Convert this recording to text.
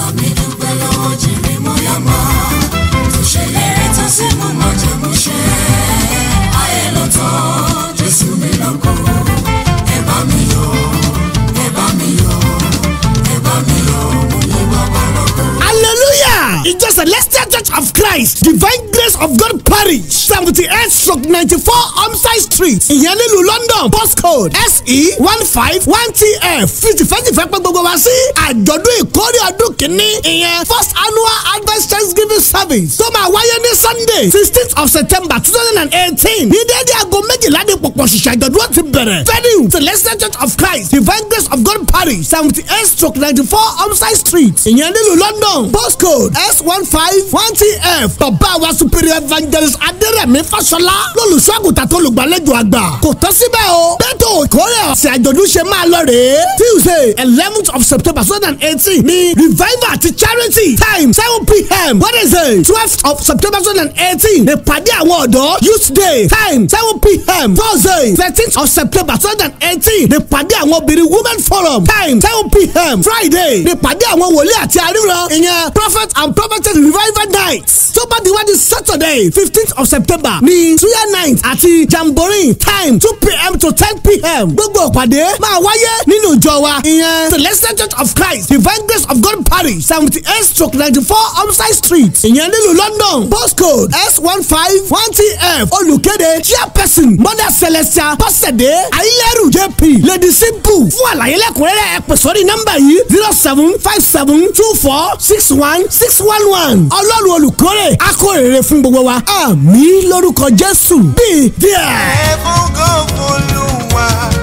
mi dúpẹ́ lọ́wọ́ jèrè mọ́yàmá tó ṣèlérí tó sì mú májẹ̀mú ṣẹ. ayé ló tán jésù mi lógo ẹ bá mi yọ̀ ẹ bá mi yọ̀ ẹ bá mi yọ̀ mo yí bàbá lógo. hallelujah ìjọ celestial church of christ divine grace of god parish seventy eight stroke ninety four homside street ìyẹn nílùú london postcode se one five one tf fìtìfẹ́tìfẹ́ pé gbogbo wa sí àjọ̀dún ìkórè ọdún kìíní ìyẹn first annual advent thanksgiving service tó máa wáyé ní sunday sixteenth of september two thousand and eighteen ní déédéé aago méjìlá ní pọ̀pọ̀ ṣìṣẹ́ àjọ̀dún ó ti bẹ̀rẹ̀ venue celestial church of christ divine grace of god parish seventy eight stroke ninety four homside street ìyẹn nílùú london postcode s one five one tf bàbá wa superior evangelist adérẹ̀mí fáṣọlá lólùṣọ́àgùtà tó lùgbàlejò àgbà kò tán síbẹ̀ o bẹ́tò ìkórè ọ̀sẹ̀ àjọ̀dún ṣe máa lọ rèé tuesday eleventh of september two thousand and eighteen ní revival àti charity time seven pm wednesday twelfth of september two thousand and eighteen ìpàdé àwọn ọ̀dọ́ youth day time seven pm thursday thirteenth of september two thousand and eighteen ìpàdé àwọn obìnrin women forum time seven pm friday ìpàdé àwọn wòlíì àti àríran ìyẹn prophet and prophetess revival night tó bá di wájú saturday fifteenth of september ní suya night àti jamboree time two pm to ten pm gbogbo ìpàdé máa wáyé nínú ìjọ wa ìyẹn celestial church of christ divine grace of god parish seventy eight stroke ninety four homside street ìyẹn nílùú london postcode s one five one tf olùkéde chairperson mother celestia pọ́sẹ̀dé ayílẹ́rù jp lady simple fún àlàyé lẹ́kùnrẹ́rẹ́ ẹ pè sórí nọ́mbà yìí zero seven five seven two four six one six one one ọlọ́run olùkórè akórèrè fún gbogbo wa àmì lórúkọ jésù bíi díẹ̀. ẹ fún gan fún olúwa